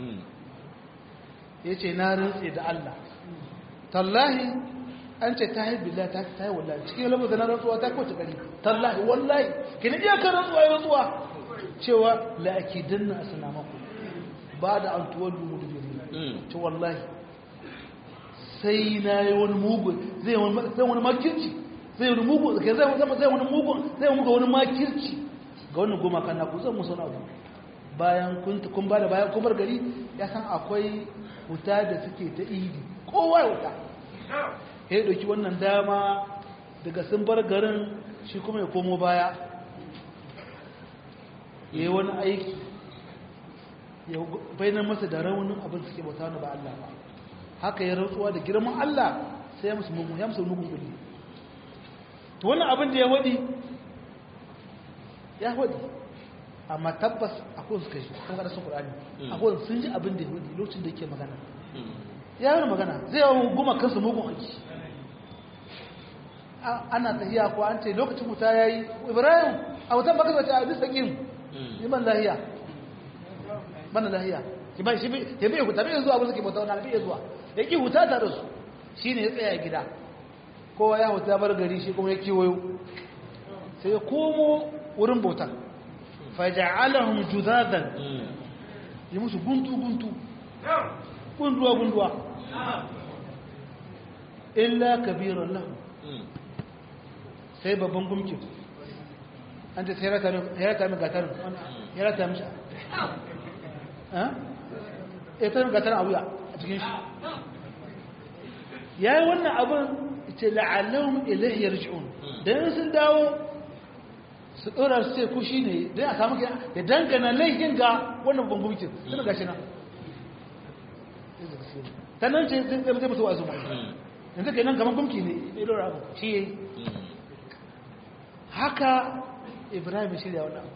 yace na rantsi da Allah tallahi an ce ta yi billahi ta ta yi wallahi cikin lafazin na rantsuwa ta kwace gari tallahi wallahi kina iya kan rantsuwa ya rantsuwa cewa la'akidanna asnamakum ba da an tuwallu mudubiri ta wallahi sai na yi wani mugun zai wani makirci zai wani mugun zai wani mugun zai muga wani makirci ga wani goma kan na kusan musu na bayan kun ba da bayan kumar gari ya san akwai wuta da suke ta idi kowa ya wuta ya ɗauki wannan dama daga sun bar garin shi kuma ya komo baya ya yi wani aiki ya bainar masa da raunin abin suke bauta na ba Allah ba haka ya rantsuwa da girman Allah sai ya musu mugun ya musu mugun kulli to wannan abin da ya wadi ya wadi amma tabbas akwai su kashi kan kada su Qur'ani akwai sun ji abin da ya wadi lokacin da yake magana ya yi magana zai yawan goma kansu mugun aiki ana tafiya ko an ce lokacin wuta yayi Ibrahim a wutan baka zace a bisa kin yi man lahiya man lahiya ki ba shi ya bai huta bai zuwa gurin bauta wannan bai zuwa ya ki huta tare su shine ya tsaya gida kowa ya huta bar gari shi kuma ya kiwoyo sai ya komo wurin bautar faja'alahum judadan yi musu guntu guntu gunduwa gunduwa illa kabiran lahu sai babban gumkin an ta sai rata min gatarin ya rata mishi ya ta min gatarin a wuya a cikin shi ya yi wannan abin ce la'allahun ilahiyar ji'un don sun dawo su ɗora su ce kushi ne don a samu ya dangana laifin ga wannan babban gumkin suna gashi nan ta nan ce zai zai musu wasu yanzu ke nan gaban gumki ne ya ɗora abu shi ya yi haka ibrahim shirya wannan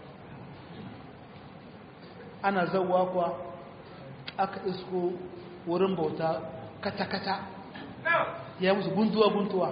ana zauwa kuwa aka isko wurin bauta kata-kata ya musu guntuwa-guntuwa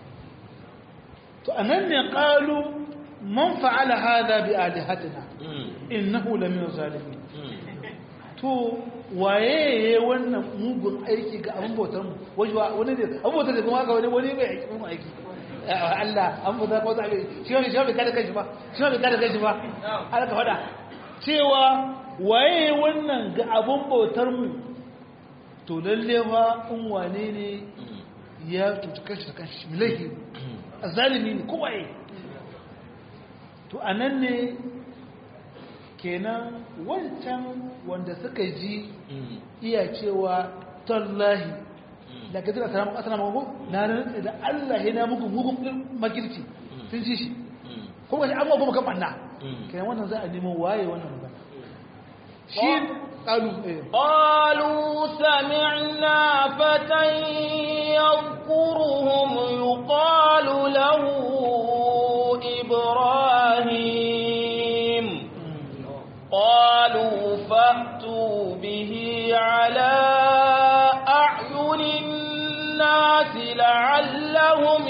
to a nan ne ƙalu man fa'ala hada bi alihatina innahu lamin zalimin to waye ya wannan mugun aiki ga abin bautar mu wani ne abin bautar da kuma haka wani wani mai aiki mun aiki Allah an bauta ko ta shi wani shi wani kada kai shi ba shi wani kada kai shi ba har ka fada cewa waye wannan ga abin bautar mu to lalle ba in wane ne ya tutu kashi da kashi milahi zalimi ne kowaye to anan ne kenan wancan wanda suka ji iya cewa tallahi da ka zira salamun asala mago na rantsa da Allah ya na muku mugun makirci sun ji shi kuma shi amma kuma kan banna kenan wannan za a nemo waye wannan magana shi qalu قالوا سمعنا فتى يذكرهم يقال له إبراهيم قالوا فأتوا به على أعين الناس لعلهم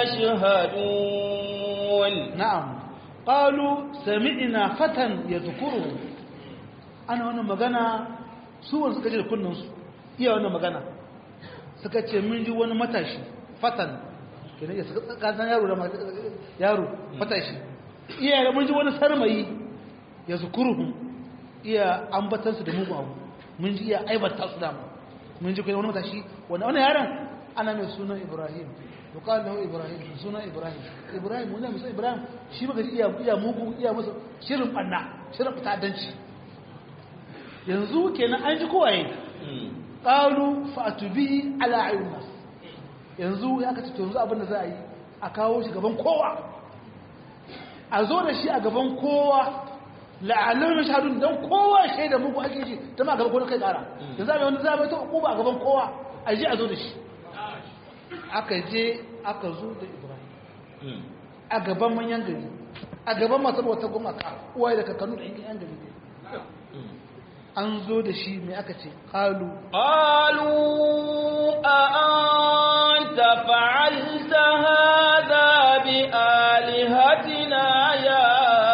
يشهدون نعم قالوا سمعنا فتى يذكره ana wannan magana su wanda suka ji da kunnansu iya wannan magana suka ce mun ji wani matashi fatan kenan ya suka kasan yaro da yaro matashi iya da mun ji wani sarmayi ya zukuruhum iya ambatansu da mugun abu mun ji iya aibata su dama mun ji kai wani matashi wanda wani yaron ana mai sunan ibrahim to qala lahu ibrahim sunan ibrahim ibrahim mun musa ibrahim shi baka iya iya mugu iya musu shirin banna shirin fitadanci yanzu kenan an ji kowaye qalu fa'tu bihi ala ayun nas yanzu ya kace to yanzu abin da za a yi a kawo shi gaban kowa a zo da shi a gaban kowa la'allahu mashhadun dan kowa shaida muku ake ji ta ma gaban kowa kai kara yanzu a wani zaba ta hukuma a gaban kowa a je a zo da shi aka je aka zo da ibrahim a gaban manyan gari a gaban masu wata gumaka uwaye da kakannu da yan gari an zo da shi mai aka ce ƙalu ƙalu a an ta fa'alta hada bi alihatina ya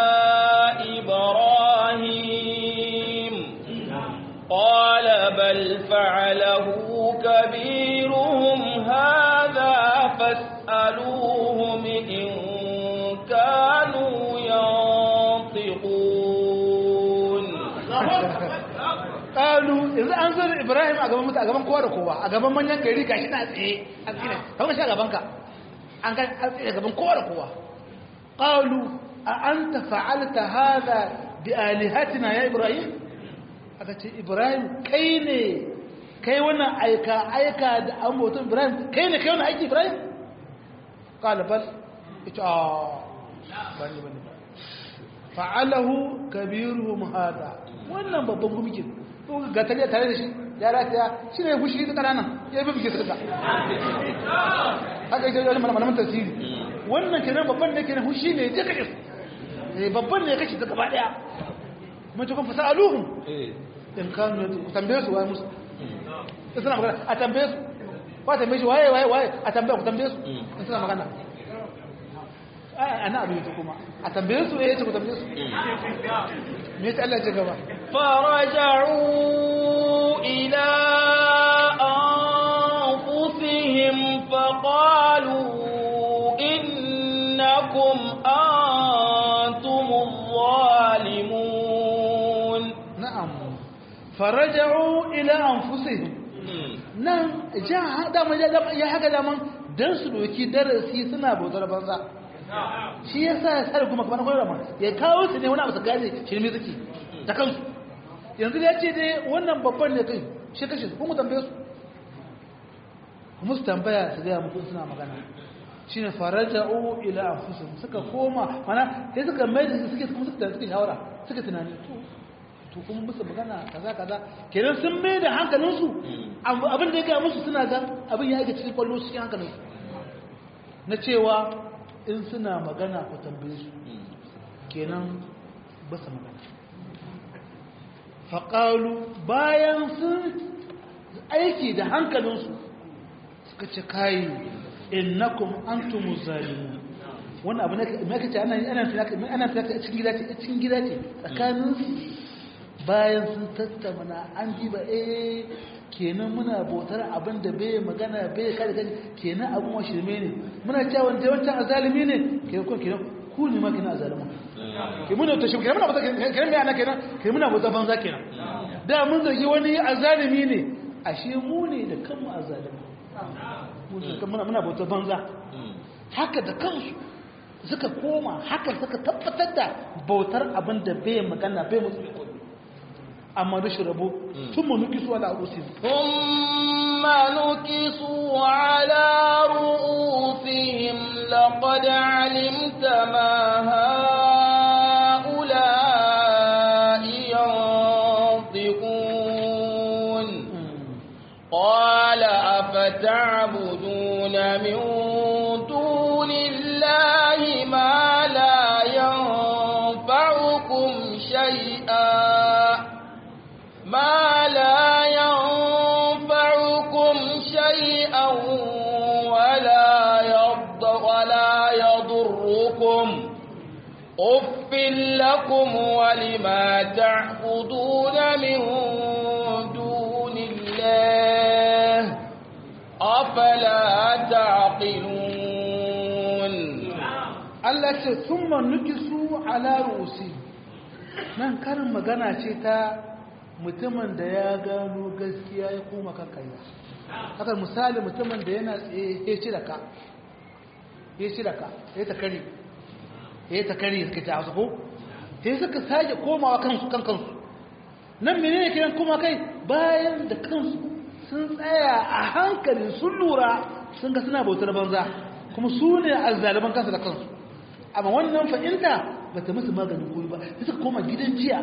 ibrahim ƙwala bal fa'alahu kabiruhum hada fas'aluhum in kanu yantiqun ƙalu yanzu an zo da ibrahim a gaban mutu a gaban kowa da kowa a gaban manyan gari gashi na tsaye a tsire kamar shi a gaban ka an ga an tsaye gaban kowa da kowa ƙalu a an ta fa'alta hada bi alihatina ya ibrahim aka ce ibrahim kai ne kai wannan aika aika da an bautan ibrahim kai ne kai wannan aiki ibrahim ƙala bal ita a bani bani fa'alahu kabiruhum hada wannan babban gumikin ga tare tare da shi ya rataya shi ne fushi ta ƙananan ya bi bikin suka haka ita wani malaman tasiri wannan kenan babban da kenan fushi ne ya kashe su babban ne ya kashe ta gaba ɗaya mace kun fasa aluhun in kanu ku tambaye su waye musu in suna magana a tambaye su ba tambaye shi waye waye waye a tambaye ku tambaye su in suna magana ana abin ta kuma a tambaye su ya ce ku tambaye su me ta Allah ce gaba فرجعوا إلى أنفسهم فقالوا إنكم أنتم الظالمون na'am faraja'u ila anfusihim nan ja dama ya haka daman dan su doki darasi suna bautar banza shi yasa ya sare kuma kamar koyar ma ya kawo su ne wani abu su gane shirme suke da kansu yanzu ya ce dai wannan babban ne kai shi kashe su kuma tambaye su kuma su tambaya su gaya mutum suna magana shine faraja'u ila anfusihim suka koma mana sai suka mai da suke kuma suka suka shawara suka tunani to to kuma musu magana kaza kaza kenan sun mai da hankalinsu abin da ya gaya musu suna ga abin ya aika cikin kwallo cikin hankalinsu na cewa in suna magana ku tambaye su kenan ba su magana faƙalu bayan sun aiki da hankalinsu suka ce kayi innakum antumu zalimun wannan abu ne mai kace ana ana ana cikin gida ce cikin gida ce tsakaninsu bayan sun tattauna an ji ba eh kenan muna bautar abin da bai magana bai kada kai kenan abin wa shirme ne muna cewa wanda wancan azalimi ne kenan ko kenan ku ne ma kenan azalimin ke muna ta shirme kenan muna bautar kenan me ana kenan kenan muna bautar banza kenan da mun zargi wani azalimi ne ashe mu ne da kanmu azalimi muna muna bautar banza haka da kansu suka koma haka suka tabbatar da bautar abin da bai magana bai mutu amma rashin rabo sun ma nuki su ala rusin ثم نكسوا على رؤوسهم لقد علمت ما هؤلاء ينطقون قال أفتعبدون من دون الله ما لا ينفعكم شيئا ما لا ينفعكم شيئا ولا يض ولا يضركم أف لكم ولما تعبدون من دون الله أفلا تعقلون Allah ce sun ma nuki su ala rusi nan karin magana ce ta mutumin da ya gano gaskiya ya koma kan kanya haka misali mutumin da yana tsaye ya ci da ka ya ci da ka ya ta kare ya ta kare suka ci hausa ko sai suka sake komawa kansu kan kansu nan menene kiran kuma kai bayan da kansu sun tsaya a hankali sun lura sun ga suna bautar banza kuma su ne azzaliman kansu da kansu amma wannan fahimta ba ta musu maganin koyi ba sai suka koma gidan jiya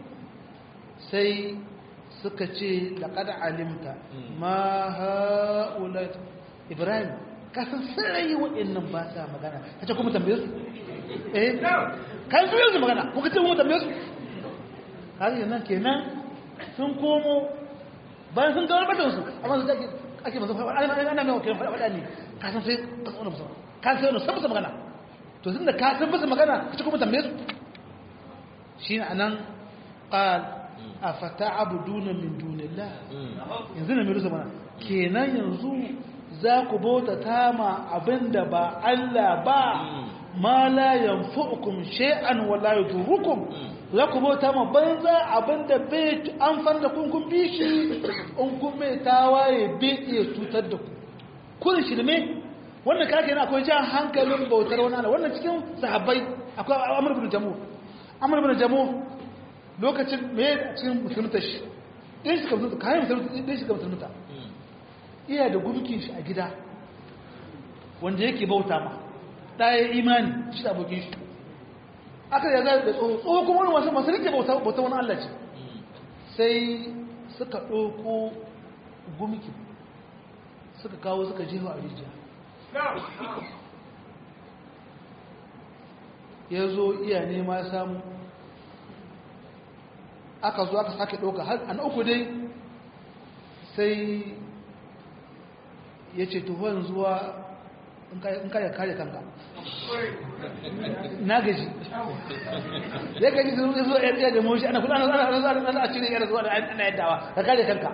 sai suka ce laƙada alimta ma ha'ula ibrahim kasan sarai waɗannan ba sa magana ka ce kuma tambaye su eh kan su yanzu magana kuka ce kuma tambaye su har yanzu kenan sun komo bayan sun gawar batansu amma su ake ake masu faɗa ana mai wakilin faɗa ne kasan sai kasan wani musamman kan sai wani san musu magana to tun da ka san musu magana ka ce kuma tambaye su shi ne a nan ƙal a fata abu duna min dunillah yanzu na mirusa mana kenan yanzu za ku bauta tama abinda ba Allah ba ma la yanfu'ukum shay'an wa la yadurukum za ku bauta ma banza abinda bai an fanda kun kun bi shi in kun mai tawaye bai iya cutar da ku kun shirme wannan kake yana akwai jan hankalin bautar wani Allah wannan cikin sahabbai akwai Amr ibn Jamu Amr ibn Jamu lokacin me cikin musulunta shi ɗin shi ka musulunta kayan musulunta ɗin shi ka musulunta iya da gumkin shi a gida wanda yake bauta ma ɗaya imani shi da abokin shi aka da zai da tsoho tsoho kuma wani wasu masu rike bauta wani Allah ce sai suka ɗauko gumkin suka kawo suka jefa a rijiya ya zo iya nema samu aka zo aka sake ɗauka har an uku dai sai ya ce tuhon zuwa in ka ya kare kanka na gaji ya gaji su zo ya tsaye da moshi ana kula ana ana ana ana a cire yara zuwa da ana yaddawa ka kare kanka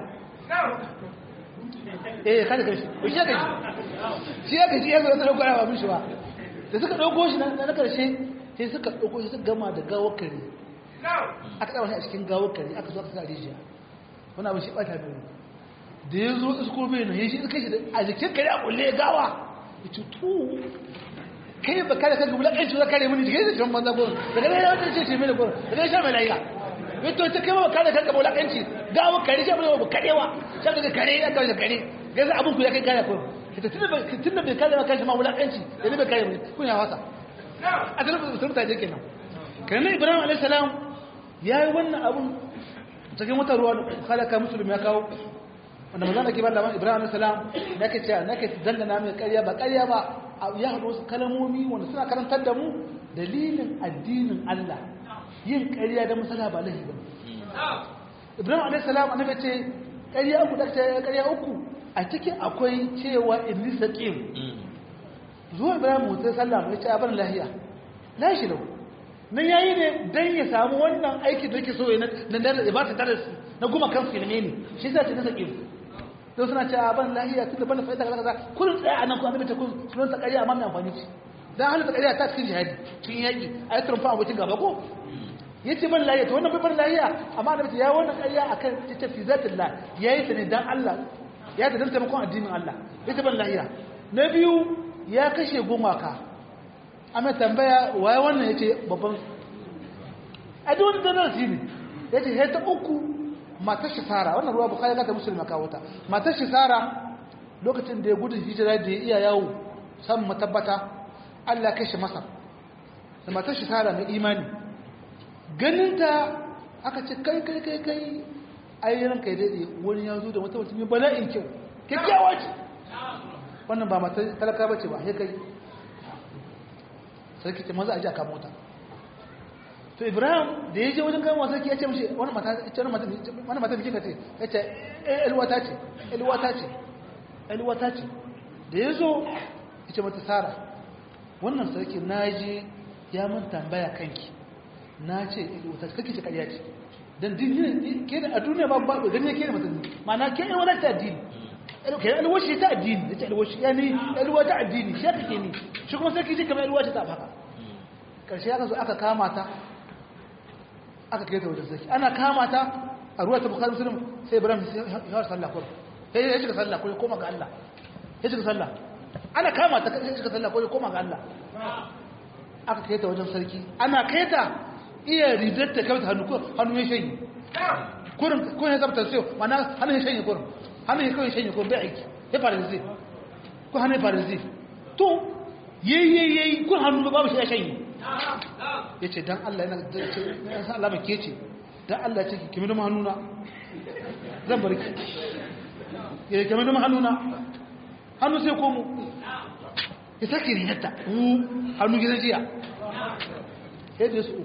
eh kare kanshi shi ya gaji shi ya gaji ya zo da dauko ba mishi ba da suka dauko shi na karshe sai suka dauko shi suka gama da gawar kare aka tsaba shi a cikin gawar kare aka zo aka sa rijiya wani abin shi bata da da ya zo isko bai na ya shi suka shi a jikin kare a kulle gawa ya ce tu kai ba kare kanka wulakanci za kare mini jikin jikin banza gurin daga nan ya wata ce ce mini gurin daga nan sha mai layiya ya to ta kai ba kare kanka ba wulakanci gawa kare sha mai ba karewa sha daga kare ya kawai da kare gaza abin ku ya kai kare kurin tun da bai kare ma kanshi ma wulakanci da ne bai kare mini kun ya wasa a tsanin musulun ta je kenan kanan ibrahim alaihi salam ya yi wannan abun cikin wata ruwa halaka musulmi ya kawo wanda maza da ke ba labarin ibrahim alaihi salam na ke cewa na ke dangana mai karya ba karya ba ya haɗu wasu kalamomi wanda suna karantar da mu dalilin addinin allah yin karya da masala ba lahi ba ibrahim alaihi salam annabi ce karya uku da ta karya uku a cikin akwai cewa inni saqim zuwa ibrahim mutai sallam ya ce abin lahiya lashi lau nan yayi ne dan ya samu wannan aiki da yake so ya na da ba ta darasi na kuma kan filme ne shi zai ta saqim to suna cewa ban lahiya tunda ban fa'ida kaza kaza kullun tsaya anan ku annabi ta kun sunan ta ƙarya amma mai amfani ce dan halin ta ƙarya ta cikin jihadi cikin yaki ayi turfa abokin gaba ko yace ban lahiya to wannan ban lahiya amma annabi ya wannan ƙarya akan ita fi zatillah yayi ta ne dan Allah ya ta dan taimakon addinin Allah yace ban lahiya na biyu ya kashe gumaka amma tambaya waye wannan yace babban a duk wani darasi ne yace sai ta uku matar shi Sara wannan ruwa Bukhari ga ta Muslim kawo ta matar shi Sara lokacin da ya gudu hijira da ya iya yawo san matabbata Allah kashe masa da matar shi Sara mai imani ganin ta aka ce kai kai kai kai ai ranka ya dade wani ya zo da wata mutum bala'in kyau kyakkyawa ce wannan ba matar talaka bace ba sai kai sarki ce maza a ji a kama mota to ibrahim da ya je wajen kama sarki ya ce mashi wani mata ce wani mata bikin ka ce ya ce elwata ce elwata ce elwata ce da ya zo ya ce mata sara wannan sarki na je ya mun tambaya kanki na ce elwata ce kake ce karya ce don dini ke da a duniya babu babu gani ke da mutum ma'ana ke elwata ta addini ke elwashi ta addini da ta elwashi ya ni elwa ta addini shi kake ni shi kuma sarki ce kamar elwa ta haka karshe aka zo aka kama ta aka kai ta wajen sarki ana kama ta a ruwa ta bukari musulun sai ibrahim ya sallah kuma sai ya shiga sallah ko ya koma ga Allah ya shiga sallah ana kama ta ya shiga sallah ko ya koma ga Allah aka kai ta wajen sarki ana kai ta iya ridar ta kawai hannu ko hannu ya shanye kurin ko ya zabta sai mana hannu ya shanye kurin hannu ya kawai shanye kurin bai aiki ya fara zai ko hannu ya fara zai to yayi yayi kun hannu babu shi ya shanye ya ce don Allah yana san alama ke ce don Allah ce kimi da hannuna zan bari ki ya kimi da hannuna hannu sai komo ya sake rinata hannu gidan jiya yadda su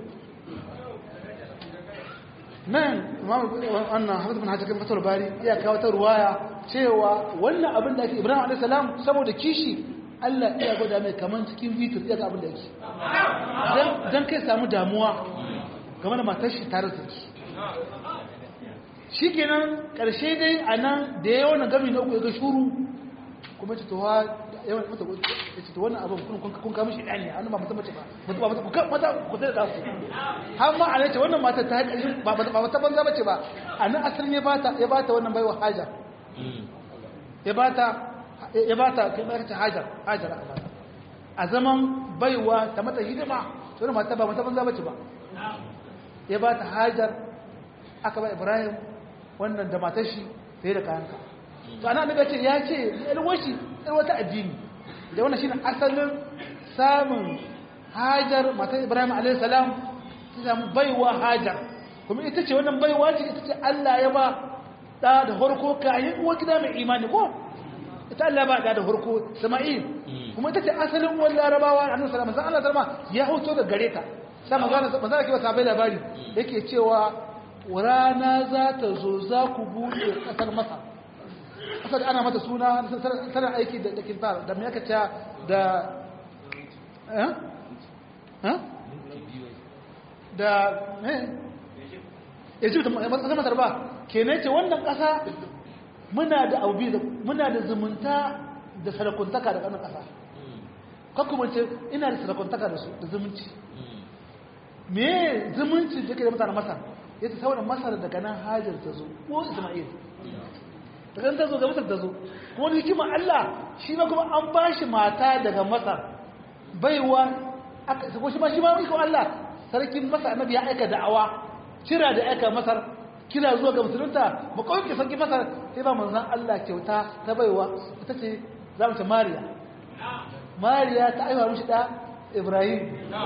nan wannan hafiz bin hajjakin fatar bari iya kawo ta ruwaya cewa wannan abin da ake ibrahim a.s. saboda kishi Allah iya gwada mai kaman cikin vitur iya ga abin da yake don kai samu damuwa game da matar shi tare da shi shi kenan ƙarshe dai a nan da ya wani gami na uku ya ga shuru kuma ce towa yawan mata ya ce wannan abin kun kama shi ɗani an ba mata mace ba mata ku sai da su har ma a ce wannan matar ta haƙa ba mata banza mace ba a nan asalin ya bata wannan baiwa hajar ya bata ya ba ta kai ta hajar hajar aka ba a zaman baiwa ta mata hidima to ne mata ba mata banza bace ba ya ba ta hajar aka ba ibrahim wannan da matar shi sai da kayanka to ana daga ce ya ce alwashi wata addini da wannan shine asalin samun hajar matar ibrahim alayhi salam ta samu baiwa hajar kuma ita ce wannan baiwa ce ita ce Allah ya ba da da farko kayan uwa gida mai imani ko ita Allah ba da da farko Sama'il kuma ita ce asalin wani larabawa annabi sallallahu alaihi wasallam Allah ya hoto da gare ta sai magana manzo ke ba sabai labari yake cewa rana za ta zo za ku bude kasar Masar kasar ana mata suna tana aiki da dakin tar da me yake cewa da eh eh da eh Egypt kasar Masar ba kenan ce wannan kasa muna da aubi muna da zumunta da sarakuntaka da wannan kasa kakku ce ina da sarakuntaka da su da zumunci me zumunci da ke da mutanen Masar yace saboda Masar daga nan Hajar ta zo ko Isma'il daga ta zo ga Masar ta zo kuma da hikimar Allah shi ma kuma an ba shi mata daga Masar baiwa aka ko shi ma shi ma iko Allah sarkin Masar annabi ya aika da'awa kira da aika Masar kira zuwa ga musulunta ba kawai ke sarki Masar sai ba manzon Allah kyauta ta baiwa ita ce za mu ce Mariya Mariya ta aiwa mishi da Ibrahim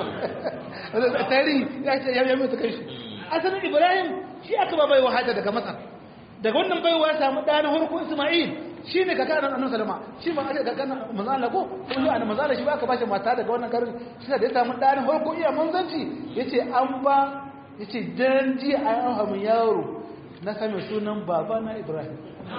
tarihi ya ce ya yi mutu kai shi asalin Ibrahim shi aka ba baiwa hada daga Masar daga wannan baiwa ya samu ɗanin harko Ismail shi ne kaka nan annabi sallama shi ba aka kaka manzo Allah ko ko shi annabi manzo shi ba aka bashi mata daga wannan garin shi da ya samu ɗanin harko iya manzanci yace an ba yace dan ji an hamu yaro na same sunan baba na Ibrahim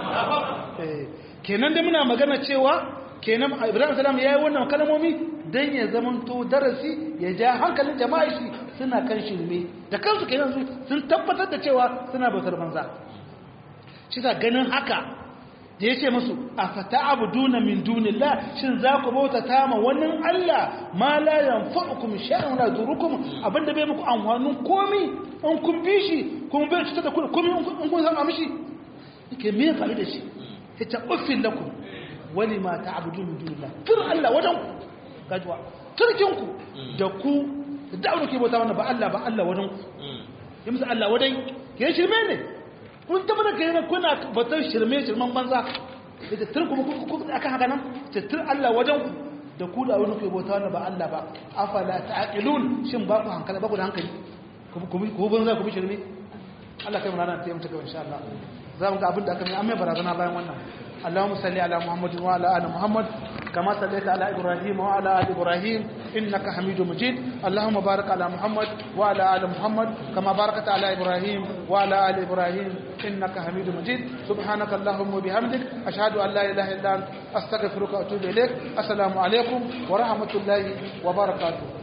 eh kenan da muna magana cewa kenan Ibrahim sallam yayi wannan kalmomi dan ya zamanto darasi ya ja hankalin jama'a shi suna kan shirme da kansu kenan sun tabbatar da cewa suna bautar banza shi ta ganin haka da ya ce musu a fata abu duna min dunillah shin za ku bauta ta ma wannan Allah ma la yanfa'ukum shay'an la durukum abinda bai muku amfanin komi in kun bi shi kun bai cutar da komi in kun san mishi yake me fa'i da shi ya ta uffin lakum wani ma ta'budu min dunillah tur Allah wajen ku gajwa turkin ku da ku da ke bauta wannan ba Allah ba Allah wajen ku ya musu Allah wajen ya shirme ne kun tabbata da kai kuna batun shirme shirman banza da tattar kuma ku akan haka nan tattar Allah wajen ku da ku da wani kai bauta wanda ba Allah ba afala ta'qilun shin ba ku hankali ba ku da hankali ku ku banza ku bi shirme Allah kai mu rana ta yi mutuka insha Allah za mu ga abin da aka mai amma barazana bayan wannan اللهم صل على محمد وعلى ال محمد كما صليت على ابراهيم وعلى ال ابراهيم انك حميد مجيد اللهم بارك على محمد وعلى ال محمد كما باركت على ابراهيم وعلى ال ابراهيم انك حميد مجيد سبحانك اللهم وبحمدك اشهد ان لا اله الا انت استغفرك واتوب اليك السلام عليكم ورحمه الله وبركاته